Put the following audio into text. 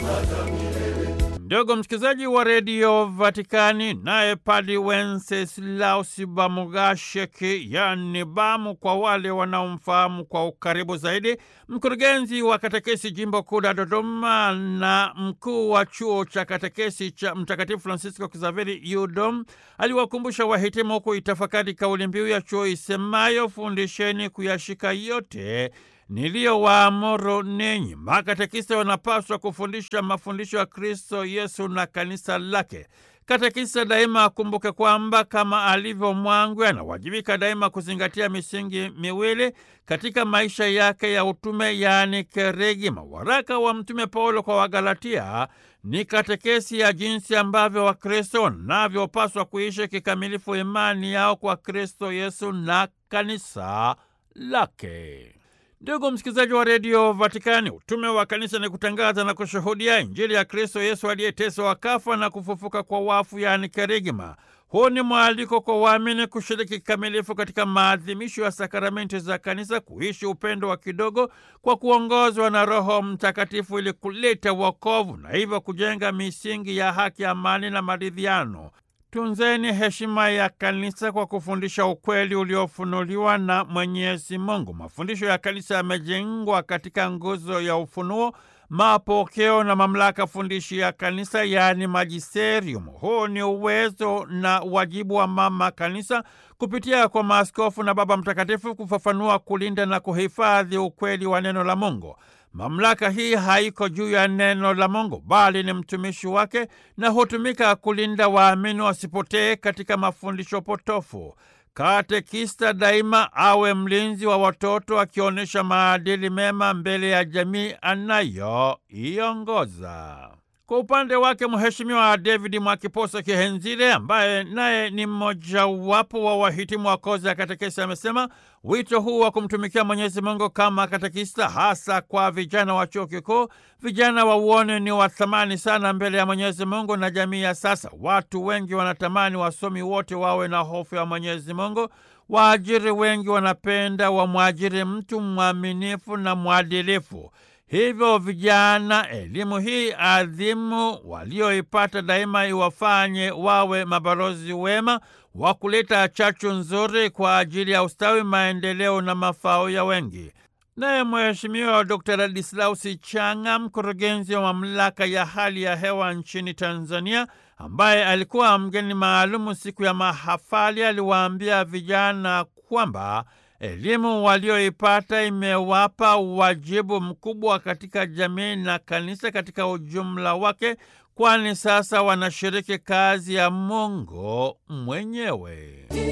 Ndugu msikilizaji wa redio Vatikani, naye Padi Wenceslaus Bamugasheki, yani Bamu kwa wale wanaomfahamu kwa ukaribu zaidi, mkurugenzi wa katekesi jimbo kuu la Dodoma na mkuu wa chuo cha katekesi cha Mtakatifu Francisco Kizaveri UDOM, aliwakumbusha wahitimu kuitafakari kauli mbiu ya chuo isemayo fundisheni kuyashika yote niliyowaamuru ninyi. Makatekista wanapaswa kufundisha mafundisho ya Kristo Yesu na kanisa lake. Katekista daima akumbuke kwamba kama alivyo mwangwi, anawajibika daima kuzingatia misingi miwili katika maisha yake ya utume, yaani kerigma. Waraka wa Mtume Paulo kwa Wagalatia ni katekesi ya jinsi ambavyo Wakristo wanavyopaswa kuishi kikamilifu imani yao kwa Kristo Yesu na kanisa lake. Ndugu msikilizaji wa redio Vatikani, utume wa kanisa ni kutangaza na kushuhudia Injili ya Kristo Yesu aliyeteswa wakafa na kufufuka kwa wafu, yaani kerigma. Huu ni mwaliko kwa waamini kushiriki kikamilifu katika maadhimisho ya sakramenti za kanisa, kuishi upendo wa kidogo kwa kuongozwa na Roho Mtakatifu ili kuleta wokovu na hivyo kujenga misingi ya haki, amani na maridhiano. Tunzeni heshima ya kanisa kwa kufundisha ukweli uliofunuliwa na Mwenyezi Mungu. Mafundisho ya kanisa yamejengwa katika nguzo ya ufunuo, mapokeo na mamlaka fundishi ya kanisa, yaani magisterium. Huu ni uwezo na wajibu wa mama kanisa kupitia kwa maaskofu na Baba Mtakatifu kufafanua, kulinda na kuhifadhi ukweli wa neno la Mungu. Mamlaka hii haiko juu ya neno la Mungu bali ni mtumishi wake na hutumika kulinda waamini wasipotee katika mafundisho potofu. Katekista daima awe mlinzi wa watoto, akionyesha maadili mema mbele ya jamii anayoiongoza. Kwa upande wake Mheshimiwa David Mwakiposa Kihenzile, ambaye naye ni mmojawapo wa wahitimu wa kozi ya katekesi, amesema wito huu wa kumtumikia Mwenyezi Mungu kama katekista, hasa kwa vijana wa chuo kikuu, vijana wa uone ni wa thamani sana mbele ya Mwenyezi Mungu na jamii ya sasa. Watu wengi wanatamani wasomi wote wawe na hofu ya Mwenyezi Mungu. Waajiri wengi wanapenda wamwajiri mtu mwaminifu na mwadilifu. Hivyo vijana, elimu hii adhimu walioipata daima iwafanye wawe mabalozi wema wa kuleta chachu nzuri kwa ajili ya ustawi, maendeleo na mafao ya wengi. Naye Mheshimiwa Dr. Ladislausi Chang'a, mkurugenzi wa mamlaka ya hali ya hewa nchini Tanzania, ambaye alikuwa mgeni maalumu siku ya mahafali, aliwaambia vijana kwamba elimu walioipata imewapa wajibu mkubwa katika jamii na kanisa katika ujumla wake, kwani sasa wanashiriki kazi ya Mungu mwenyewe.